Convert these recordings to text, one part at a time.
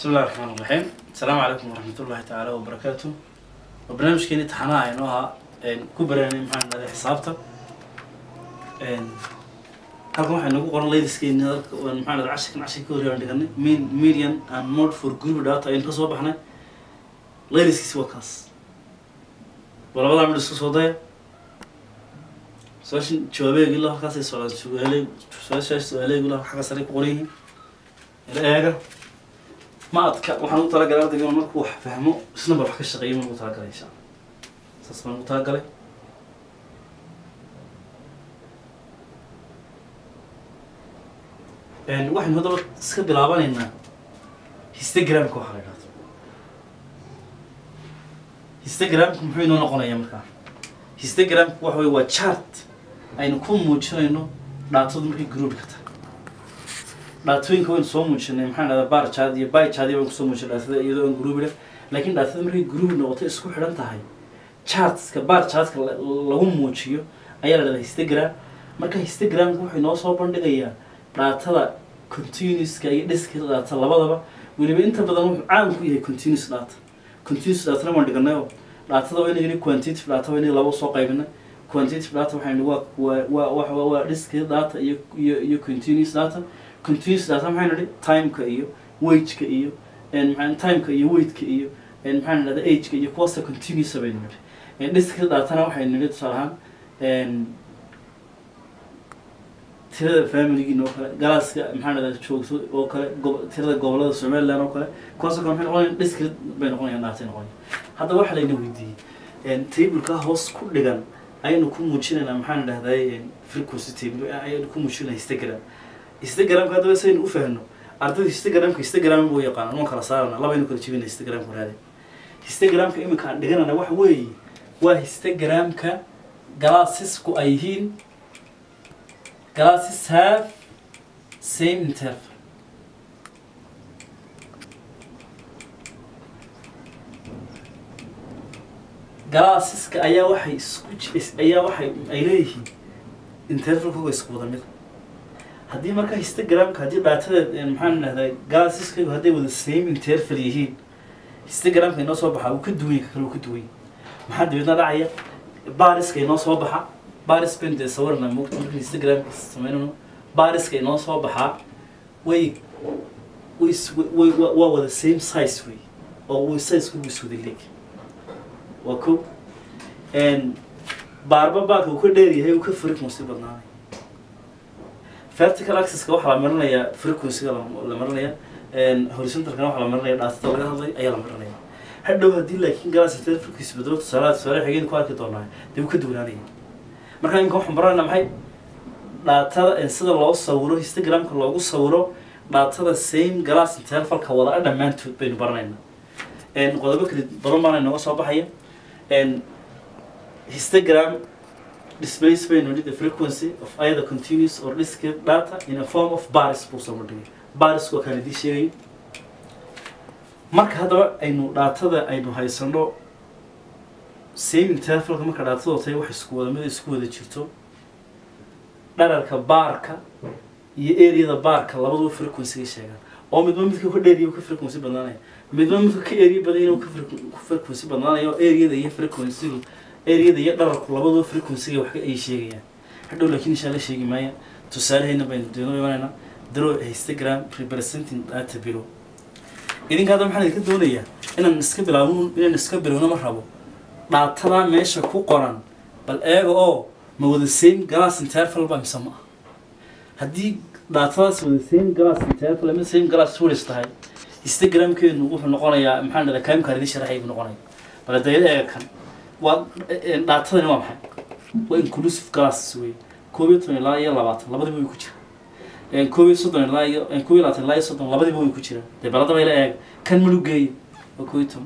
بسم الله الرحمن الرحيم السلام عليكم ورحمة الله تعالى وبركاته وبرنامج كيني تحنا إنها كبراني معنا حسابته halkan waxay nagu qoran laydiskeenni maxaa dhada cashirkan cashir ka horreeyaan dhiganay min median and mode for group data aynu ka soo baxnay laydiskiisi waa kaas waa labadaa midh isku soo daya su-aashan jawaabeegi ilaa halkaasay socdaan su-aaley su-aashaas su-aaleegi ilaa xagga sare ku qoran yihiin ila eega ma adka waxaan ugu talagalay ardayga inuu markuu wax fahmo isna ba wax ka shaqeeyo ma ugu talagalay insha allah saas baan ugu talagalay waxaynu haddaba iska bilaabanaynaa histogramka waxaa la idhahdo histogramku muxuu inoo noqonayaa markaa histogramku waxa wey waa chart aynu ku muujinayno dhaatadu markay groupka tahay dhaatooyinka waynu soo muujinay maxaa dhahdaa bar chart iyo by chart baynu kusoo muujinay dhaatada iyadoo aan groupida laakiin dhaatada markay group noqoto isku xidhan tahay chartska bar chartka lagu muujiyo ayaa la dhahdaa histogram marka histogramku wuxuu inoo soo bandhigayaa dhaatada continuouska iyo discrete data labadaba weliba inta badan wuxuu caan ku yahay continuous data continuous datana waan dhiganayo dhaatada waa inagani quantitative data waa inagi laba soo qaybinay quantitative data waxaynu waa waa waa waa discrete data iyo iyo iyo continuous data continuous data maxaynu nihi timeka iyo wageka iyo maxaa timeka iyo weightka iyo maxaan idhahda ageka iyo kuwaasa continuous baynu nihi discrete datana waxaynu nihi tusaale ahaan tirada familigiin oo kale galaaska maxaa dhahdaa joogto oo kale gob tirada gobolada somaliland oo kale kuwaasoo kale maxay noqonayaan discrete bay noqonayaan dhaatay noqonayaan haddaba waxaa layna weydiiyey tableka hoos ku dhigan ayaynu ku muujinaynaa maxaan dhahday frequency table ayaynu ku muujinaa histogram histogramka haddaba saynu u fahno ardayda histogramka histogram buu yaqaanaan waan kala saarana labaynu kala jebina histogramka raade histogramka iminka aan dhiganana waxa weeye waa histogramka galaasisku ay yihiin glasses have same interval glasseska ayaa waxay isku ayaa waxay ay leeyihiin intervalkooga isku wada mid haddii marka histogramka haddii dhaatadeed maxaan idhahdaa glasseskagu hadday wada same interval yihiin histogramka inoo soo baxa uu ka duwan yahay ka kale uu ka duwan yahay maxaa dabeedna dhacaya bariska inoo soo baxa baris bayn dee sawirna mogta marka instagramka samaynano bariska inoo soo baxaa way way way waa wada same size wey oo way size kugu iswada leeg waa ko baarba baaka uu ka dheer yahay uu ka frequency badnaanay vertical axis-ka waxaa la marinayaa frequency-ga la marinaya horizontalkana waxaa la marinaya dhaatada laga hadlay ayaa la marinaya hadhow haddii laakiin galaas intee frequency bedelo tusaalaha tusaale xigeen ku arki doonaa dee uu ka duwanaanaya markaa imika waxaan baranayna maxay dhaatada sida loo sawiro histogramka loogu sawiro dhaatada same glass intervalka wada a dhammaantood baynu baranaynaa qodobo kala badan baana inooga soo baxaya histogram displays baynu the frequency of either continuous or discrete data in a form of baris buu soo bandhigay baris waa kaan idii sheegay marka haddaba aynu dhaatada aynu haysano same intervalka marka dhaatadoo tahay wax isku wada mid isku wada jirto dhararka baarka iyo areada baarka labaduba frequency sheegaan oo midba midka ka dheeriya ka frequency badnaanaya midba midka ka area badan inuu ka frequency badnaanayo areada iyo frequency areada iyo dhararku labaduba frequency wax ay sheegayaan hadhow laakiin insha Allah sheegi maaya tusaalehayna baynu deeno imanayna draw histogram representing data below idinka hadda maxaan idinka doonayaa inaan iska bilaabno inaan iska bilowno ma rabo dhaatada meesha ku qoran bal eega oo ma wada same glass interval ba mise ma haddii dhaatadaas wada same glass interval ama same glass tourist tahay histogramkeenu wuxuu noqonayaa maxaan dhahdaa kaamkaan idin sharaxay buu noqonaya bal dayada eega kan waa dhaatadani waa maxay waa inclusive glass wey koob iyo toban ilaa iyo labaatan labadiba way ku jiraan koob iyo soddon ilaa iyo koob iyo labaatan ilaa iyo soddon labadiba way ku jiraan dee baladaba ila eega kan malugeeya waa koob iyo toban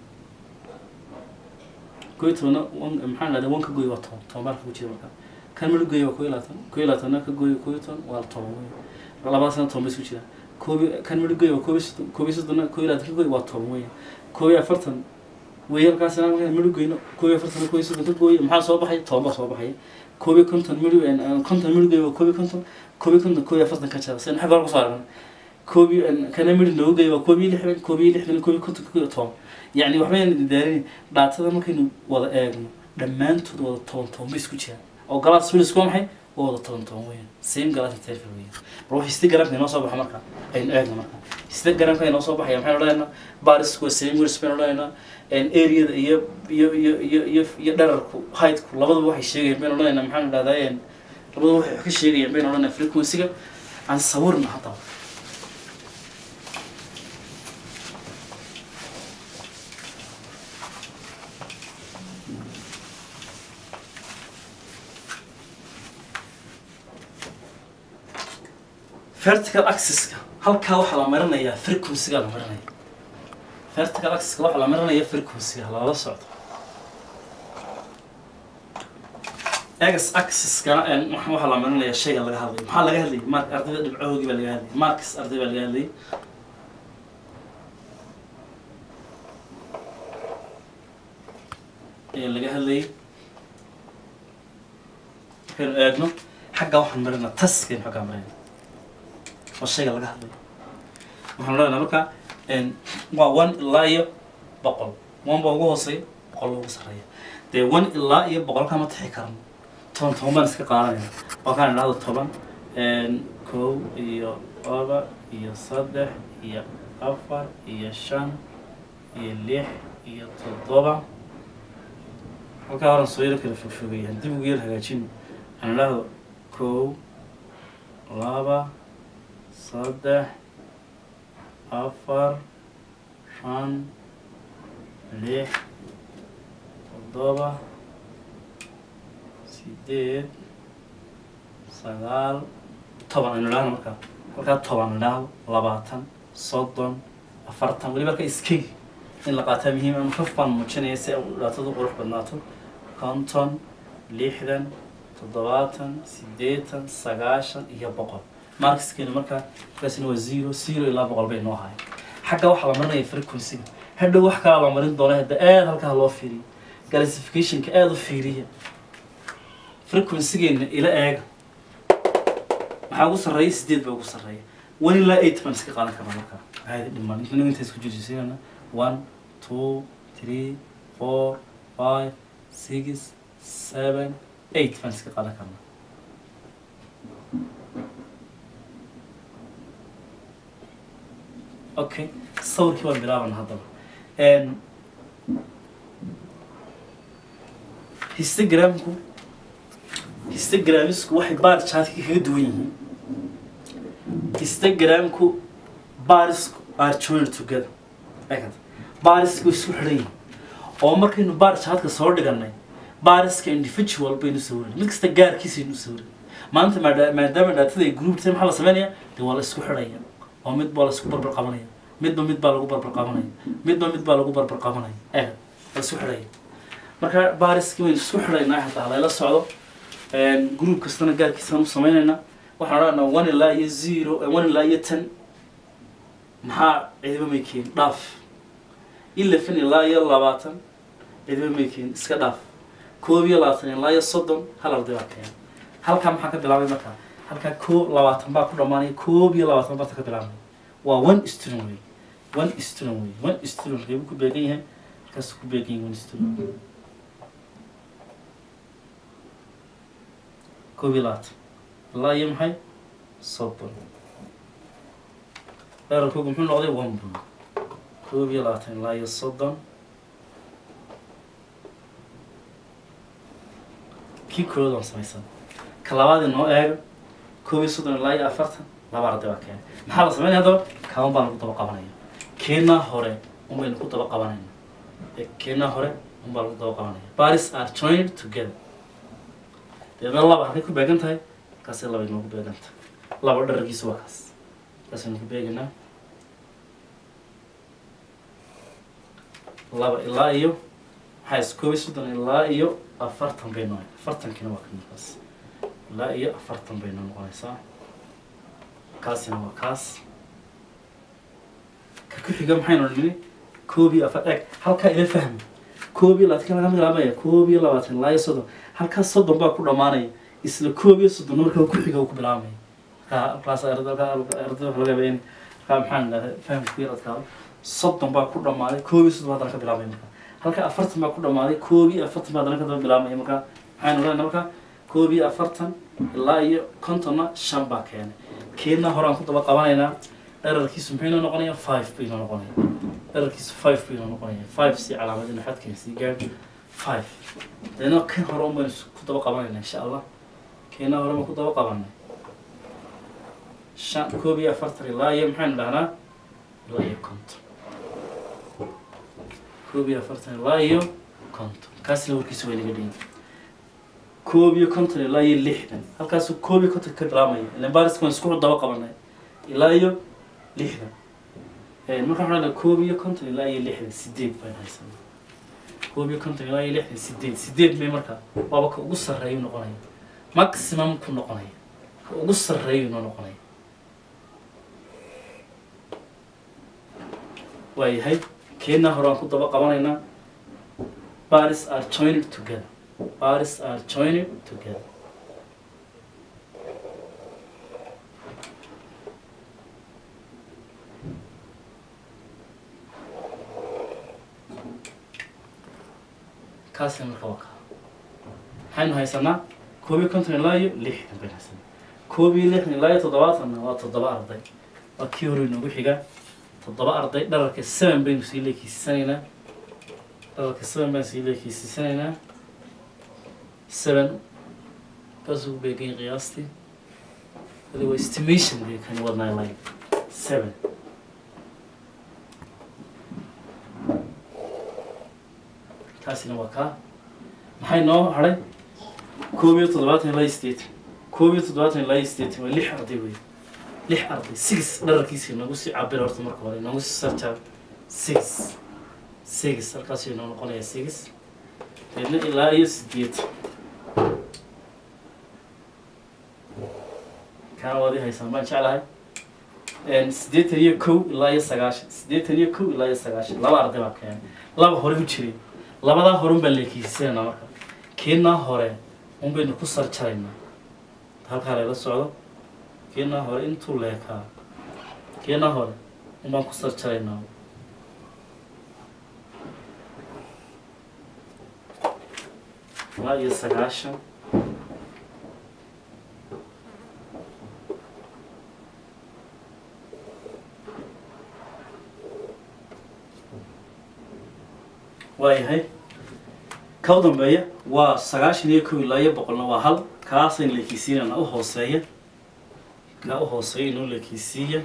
koy tobana maxaan dhahdaa wan ka gooy waa toban toban baa ku jira markaa kan malu geeya waa koo iyo labaatan koo iyo labaatanna ka gooy koo iyo toban waa toban wey labada sana toban bay isku jiraan koob kan malu geeya waa koob iyo soddon koob iyo soddonna koo iyo labaatan ka gooy waa toban wey koob iyo afartan wey halkaasina markaan malu geyno koob iyo afartan koob iyo soddon ka gooy maxaa soo baxay toban baa soo baxaya koob iyo konton malu konton malu geeya waa koob iyo konton koob iyo konton koob iyo afartan ka jara sen xagga hore kusoo aragnay koob iyo kana midh noogu geeyo waa koob iyo lixdan koob iyo lixdan koob iyo konton koob iyo toban yacni waxbayna daarin dhaatada markaynu wada eegno dhammaantood wada toban toban bay isku jiraan oo galaas filis waa maxay waa wada toban toban weeyaan same galaas interval weeyaan bal wax histe garamka inoo soo baxa marka aynu eegno marka histe garamka inoo soo baxaya maxaynu odhanaynaa barisku waa same words baynu odhanaynaa areada iyo iyo iyo iyo iyo iyo dherarku heightku labadaba waxay sheegayaan baynu odhanaynaa maxaanu idhahdaa labadaba waxay wax ka sheegayaan baynu odhanaynaa frequency-ga aan sawirna haddaba vertical axis-ka halkaa waxaa la marinayaa frequency-ga la marinaya vertical axis-ka waxaa la marinaya frequency-ga loola socdo x axis-kana waxaa la marinaya shayga laga hadlayo maxaa laga hadlayay mark ardayda dhibcahoogii baa laga hadlayay marks arday baa laga hadlayay ayaa laga hadlayay markaynu eegno xaggaa waxaan marinaa taskaynu xaggaa marinaa waa shayga laga hadlayo waxaan leenahay marka waa one ilaa iyo boqol one baa ugu hooseeya boqol ugu sarreeya dee one ilaa iyo boqol kama tixi karno toban toban baan iska qaadanayna waa kaan idhahdo toban kow iyo laba iyo saddex iyo afar iyo shan iyo lix iyo toddoba halkaa horan soo yaro kala fogfogayaan dib ugu yar hagaajin aan idhahdo kow laba saddex afar shan lix toddoba sideed sagaal toban aynu idhahno markaa halkaa toban idhahdo labaatan soddon afartan weliba halka iskegi in la qaataa muhiim ama kaf baan muujinaya si ay dhaatadu qurux badnaato konton lixdan toddobaatan siddeetan sagaashan iyo boqol markskeenu markaa markaasina waa zero zero ilaa boqol bay noo ahaay xagga waxaa la marinaya frequency-ga hadhow wax kalaa la marin doona hadda aada halkaa loo fiiriyo classificationka aada u fiiriya frequency-geena ila eega maxaa ugu sarreeya sideed baa ugu sarreeya one ilaa eight baan iska qaadan karna markaa caadi dhiman inta inta isku jirsiinana one two three four five six seven eight baan iska qaadan karnaa okay sawirkii waan bilaabana haddaba histogramku histogramisku waxay baar chaadka kaga duwan yihiin histogramku baarisku are joined together eegad baarisku isku xidhan yihiin oo markaynu baar chaadka soo dhiganay baariska individual baynu sawirin mid kasta gaarkiisaynu sawirin maanta maada- maadaama dhaatada ay group tahay maxaa la sameynaya dee waa la isku xidhaya oo mid baa la isku barbar qabanaya midba mid baa lagu barbar qabanaya midba mid baa lagu barbar qabanaya eegad la isku xidhaya marka baariskii waynu isku xidhaynaa hataa halayla socdo group kastana gaarkiisaan u sameynaynaa waxaan odhanaa one ilaa iyo zero one ilaa iyo ten maxaa cidiba may keenin dhaaf eleven ilaa iyo labaatan cidiba may keenin iska dhaaf koob iyo labaatan ilaa iyo soddon hal arday baa keena halkaa maxaa ka bilaabay markaa halkaa koob labaatan baa ku dhammaanaya koob iyo labaatan baata ka bilaabmaya waa one student wey one student wey one student reebu ku beegan yahay halkaasuu ku beegan yahay one student koob iyo labaatan ilaa iyo maxay soddon dherarkoogu muxuu noqday one bun koob iyo labaatan ilaa iyo soddon kii koowaad waan samaysan ka labaad inoo eego koob iyo soddon ilaa iyo afartan laba arday baa keenay maxaa la sameynaya haddaba kaaban baa lagu daba qabanaya keenaa hore un baynu ku daba qabanayna ee keenaa hore un baa lagu daba qabanaya baris are joined together deedna laba halkay ku beegan tahay markaasay laba inoogu beegan tahay laba dhararkiisu waa kaas kaasaynu ku beeganaa laba ilaa iyo maxaa is koob iyo soddon ilaa iyo afartan bay noqon afartankina waa ka markaas ilaa iyo afartan bay noo noqonaysaa kaasina waa kaas ka ku xiga maxaynu nini koob iyo afar eeg halkaa ila fahmi koob iyo labaatan laga bilaabaya koob iyo labaatan ilaa iyo soddon halkaa soddon baa ku dhammaanaya isla koob iyo soddon markaa ku xiga uu ku bilaabmaya markaa halkaas ardada ardada waxa laga yaabaa in markaa maxaan idhahdaa fahamka ku yar adkaado soddon baa ku dhammaaday koob iyo soddon baa haddana ka bilaabmaya marka halka afartan baa ku dhammaaday koob iyo afartan baa haddana ka daba bilaabmaya marka maxaynu odhanayna marka koob iyo afartan ilaa iyo kontonna shan baa keenay keedna horaan ku daba qabanaynaa dherarkiisu muxuu inoo noqonaya five buu inoo noqonaya dherarkiisu five buu inoo noqonaya five si calaamadina xadkan sii gaadh five deedna kan hore un baynu ku daba qabanayna insha allah keena hore ma ku daba qabanay shan koob iyo afartan ilaa iyo maxaynu dhahnaa ilaa iyo konton koob iyo afartan ilaa iyo konton kaasina warkiisa waa inaga dhigan koob iyo konton ilaa iyo lixdan halkaasuu koob iyo konton ka bilaabmaya ilan baariska waan isku daba qabanay ilaa iyo lixdan marka waxaan leedahay koob iyo konton ilaa iyo lixdan sideed baan haysanaa koob iyo konton ilaa iyo lixdan sideed sideed may marka waaba ka ugu sarreeyu noqonaya maximum ku noqonaya ka ugu sarreeyu noo noqonaya waayahay keena hore aan ku daba qabanaynaa baris are joined together baris are joined together kaasina marka waa kaa maxaynu haysanaa koob iyo konton ilaa iyo lixdan baynu haysanaa koob iyo lixdan ilaa iyo toddobaatanna waa toddoba arday waa kii hore inoogu xigaa toddoba arday dhararka seven baynu sii leekiisisanaynaa dhararka seven baynu sii leekiisisanaynaa seven kaasuu ku beegan yahay qiyaastii wali waa estimation bay kani wadnaa line seven kaasina waa kaa maxay noo hadhay koob iyo toddobaatan ilaa iyo siddeetan koob iyo toddobaatan ilaa iyo siddeetan waa lix arday wey lix arday six dhararkiisa nagu sii cabir horta marka hore nagu sii sarjaab six six halkaasuu inoo noqonaya six deedna ilaa iyo siddeetan kaana waad ii haysaan baan jeclahay siddeetan iyo kow ilaa iyo sagaashan siddeetan iyo kow ilaa iyo sagaashan laba arday baa keenay laba hore u jiray labadaa hore un baan leekiisanaynaa marka keenaa hore un baynu ku sarjaraynaa halkaa layla socdo keenaa hore intuu leekaa keenaa hore un baan ku sarjaraynaa ilaa iyo sagaashan waayahay ka u dambeeya waa sagaashan iyo kow ilaa iyo boqolna waa hal kaasaynu leekiisiinana u hooseeya kaa u hooseeya inuu leekiisiiya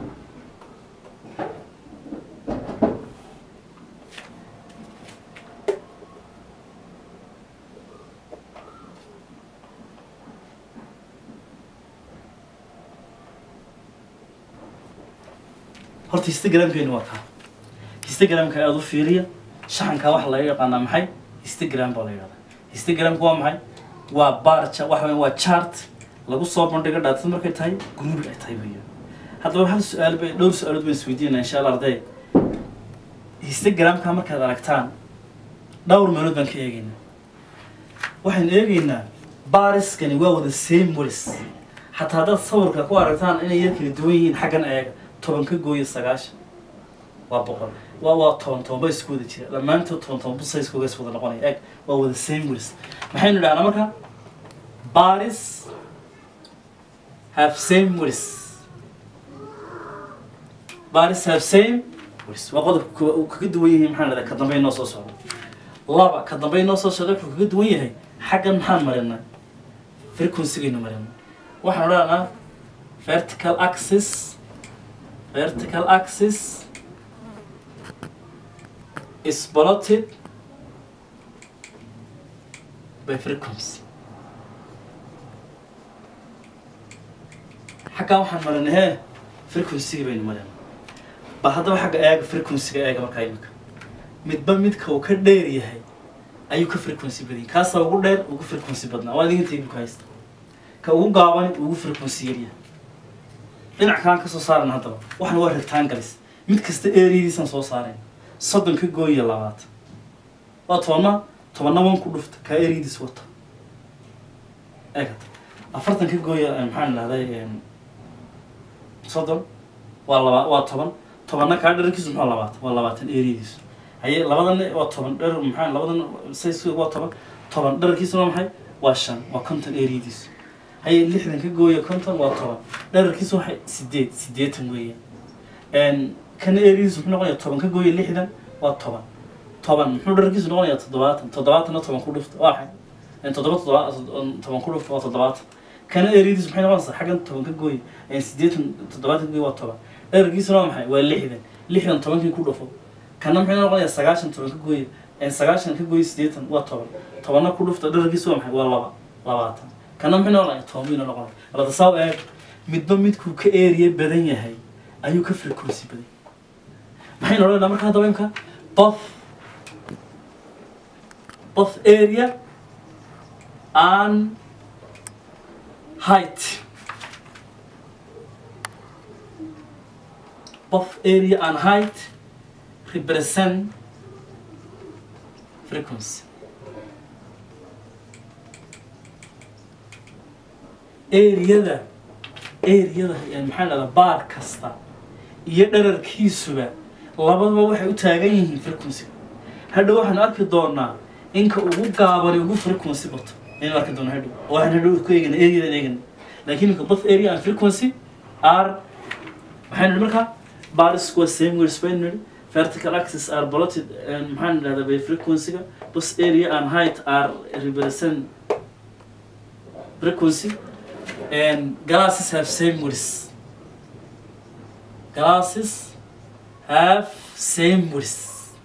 horta histogramkeenu waa kaa histogramka aada u fiiriya shaxankaa waxa laga yaqaanaa maxay histogram baa la yidhahdaa histogramka waa maxay waa barja waxa weya waa chart lagu soo bandhigo dhaatad markay tahay group ay tahay weya haddaba hal su-aal bay dhowr su-aalood baan isweydiinaa insha allah arday histogramka markaad aragtaan dhowr meelood baan ka eegaynaa waxaynu eegaynaa bariskani waa wada same walis xataa haddaad sawirka ku aragtaan inay yar kala duwan yihiin xaggan eega toban ka gooya sagaashan waa boqol waa waa toban toban ba isku wada jira dhammaantood toban toban bu sayskooga is wada noqonaya eg waa wada same walis maxaynu idhahnaa marka baris have same walis baris have same walis waa qodobka uu kaga duwan yahay maxaan idhahdaa ka dambe noo soo socda laba ka dambe noo soo socda wuxuu kaga duwan yahay xaggan maxaan marinaa frequency-gaynu marinaa waxaan odhanaa vertical axis vertical axis is plotted by frequency xaggaa waxaan marinay hee frequency-ga baynu marinay ba haddaba xagga eega frequency-ga eega markaa imika midba midka uu ka dheer yahay ayuu ka frequency badan yahay kaasaa ugu dheer ugu frequency badnaa waa idinka table ka haysta ka ugu gaabani ugu frequency yaryahay dhinac kalaan ka soo saaran haddaba waxna waa rectangles mid kasta areadiisaan soo saarayn soddon ka gooya labaatan waa tobanna tobanna wan ku dhufta kaa areadiis wata eegata afartan ka gooya maxaan idhahday soddon waa laba waa toban tobanna kaa dherarkiisu muxuu labaatan waa labaatan eriyadiisu haye labadan waa toban dherar maxaa labadan size waa toban toban dherarkiisu waa maxay waa shan waa konton eriyadiisu haye lixdan ka gooya konton waa toban dherarkiisu waxay sideed sideetan weeyaan kana eriyadiisu muxuu noqonayaa toban ka gooya lixdan waa toban toban muxuu dherarkiisu noqonayaa toddobaatan toddobaatanna toban ku dhufta waa maxay toddoba toddoba toban ku dhufta waa toddobaatan kana eriyadiisu maxay noqonaysaa xaggan toban ka gooya sideetan toddobaatan ka gooya waa toban dherarkiisuna waa maxay waa lixdan lixdan tobankii ku dhufo kana maxay noqonayaa sagaashan toban ka gooya sagaashan ka gooya sideetan waa toban tobanna ku dhufta dherarkiisu waa maxay waa laba labaatan kana maxay noqonayaa toban buyna noqonaya lada saab eeg midba midkuu ka eriya badan yahay ayuu ka frequency badan maxaynu odhanaynaa marka hadaba imka both both area and height both area and height represent frequency areada areada yani maxaa dhahdaa baar kasta iyo dherarkiisuba labadaba waxay u taagan yihiin frequency hadhow waxaanu arki doonaa inka ugu gaabani ugu frequency bato aynu arki doonaa hadhow oo waxaan hadhow ku eegana areadan eegana laakiin inka both area and frequency are maxaynu nidhi markaa bars waa same way spain nidhi vertical axis are plotted and maxaan idhahdaa by frequency-ga both area and height are represent frequency and glasses have same words glasses have same words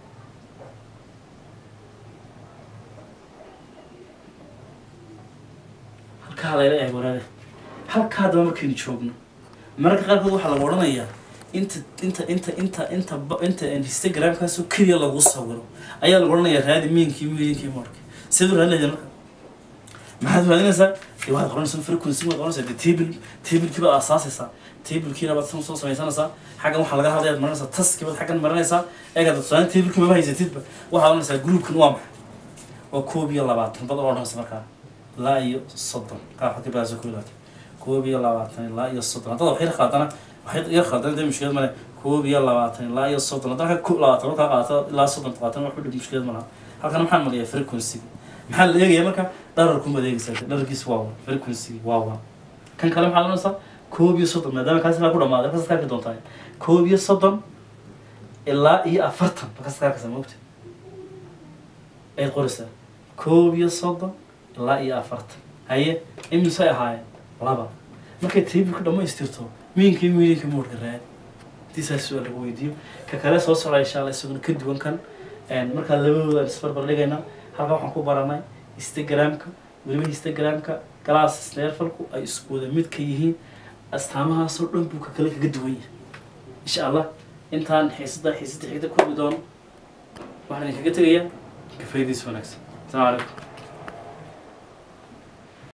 halkaa layla eeg waraade halkaa haddaba markaynu joogno mararka qaarkood waxaa lagu odhanayaa inta inta inta inta inta ba- inta instagramkaasoo keliya lagu sawiro ayaa lagu odhanayaa raadi miinkii miinkii marka siduu raadinaya marka maxaad raadinaysaa dee waxaad qoranaysaa frequency waad qoranaysaa dee table tablekii baad aasaasaysaa tablekiina baad san soo samaysanaysaa xaggan waxaa laga hadlayaad marinaysaa taskii baad xaggan marinaysaa eegaad tusaale tablekii maba haysatidba waxaad oranaysaa groupkan waa maxay waa koob iyo labaatan bad odhanaysa markaa ilaa iyo soddon kaa waxaad ka bilaabsa koob iyo labaatan koob iyo labaatan ilaa iyo soddon haddaad wax yar qaadana waxay yar qaadana dee mushkilad male koob iyo labaatan ilaa iyo soddon haddana ka koob labaatan markaa qaata ilaa soddon qaatan wax u dhib mushkilad malaha halkan maxaan mariyaa frequency maxaa la eegaya marka dhararku maad eegaysaa dhararkiisu waa one frequency waa one kan kale maxaad oranaysaa koob iyo soddon maadaama kaas ilaa ku dhamaaday markaas ka arki doontaa koob iyo soddon ilaa iyo afartan markaas ka arkaysaa maogta ayaad qoraysaa koob iyo soddon ilaa iyo afartan haye imisay ahaayeen laba markay tableka dhammaystirto miinkii miininka moodhka raad hadii saas waa lagu weydiiyo ka kale soo socda insha allah isaguna ka duwan kan markaa labadooda aan isbarbar dhigaynaa halkan waxaan ku baranay instagramka weliba instagramka glass sneerfalku ay isku wada mid ka yihiin astaamahaasoo dhan buu ka kale kaga duwan yahay insha allah intaan xiisada xiisada xigta kulmi doono waxaan idinkaga tegayaa ka faa'iidaysi wanaagsan asalaamu calaykum